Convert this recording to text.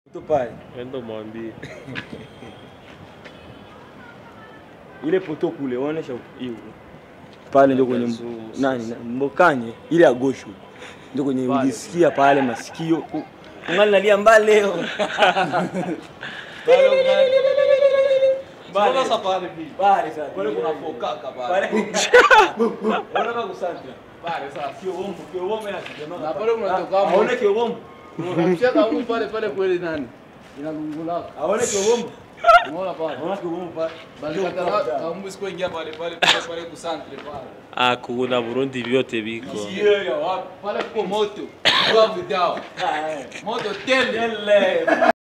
Tu pale. Endo mwambie. Ile poto kule onesha hiyo. Pale ndio kwenye Zoom, nani na- mbokanye ile ya gosho. Ndio kwenye ulisikia pale masikio. ku- Ungali nalia mbali leo. Mbona sasa pale hivi? Pale sasa. Pale kuna fokaka pale. Pale. Unataka kusanta. Pale sasa. Sio bombo, sio bombo na kijana. Na pale kunatoka hapo. Aone kio bombo. Unamcheka huyu pale pale kweli nani? Inalungulaka. Aone kio bombo. Unaona pale? Aone kio bombo pale. Bali kata kama siku ingia pale pale pale pale kusantre pale. Ah, kuna Burundi vyote biko. Sio ya wapi? Pale kwa moto. Kwa video. Ah, eh. Moto tele. Ele.